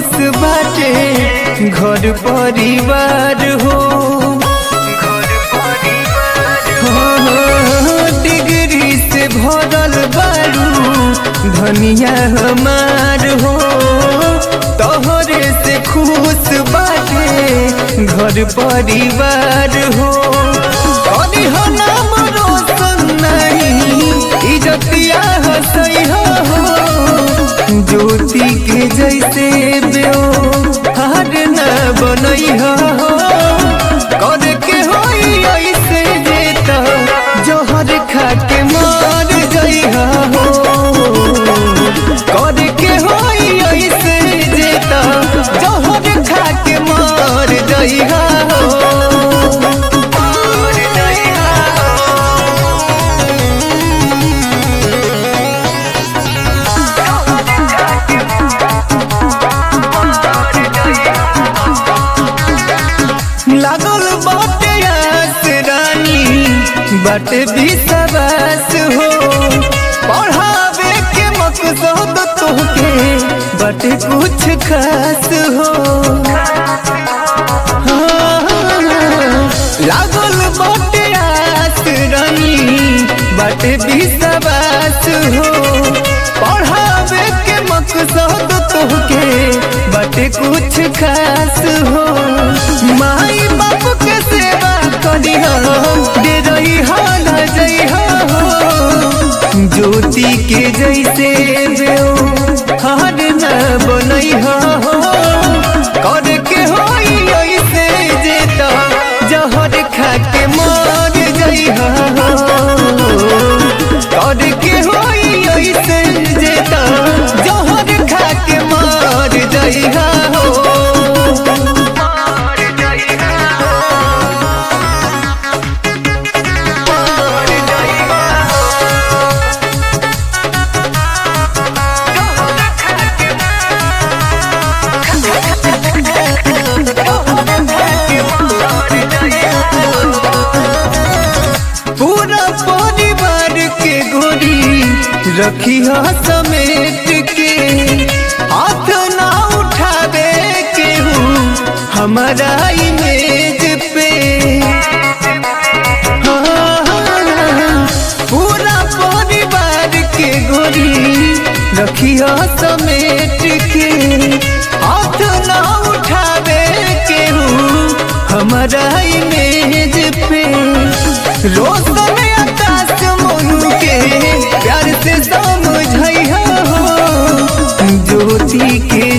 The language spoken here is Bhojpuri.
खुश बाटे घर परिवार हो हाँ, डिग्री से भरल बारू धनिया हमार हो तोहरे से खुश बाटे घर परिवार हो करी हो नाम रोशन नहीं इजतिया हसई हो ज्योति के जैसे बेओ हार न बनई हो कर के होई ऐसे जेता जोहर खा के मार जई हो कर के होई ऐसे जेता जोहर खा के मार जई हो मार जई लागल बाटे आस रानी बाटे विश्वास हो पढ़ावे के मकसद तोहके बाटे कुछ खास हो हाँ, लागल बाटे आस रानी बाटे विश्वास हो पढ़ावे के मकसद तोहके बाटे कुछ खास हो माई बाप के सेवा करी दे रही हाल जई हो ज्योति के जैसे बेओ हार न बनई हो कर के होई ऐसे जेता जहर खा के मार जई हो कर के होई ऐसे जेता जहर खा के मार जई हो पूरा परिवार के गोरी रखी समेट के हाथ ना उठावे केहू हमारा इमेज पे हाँ, पूरा परिवार के गोरी रखी समेट के हाथ ना उठावे केहू हमारा इमेज पे रोज में आकाश मोनू के प्यार से समझाई हो ज्योति के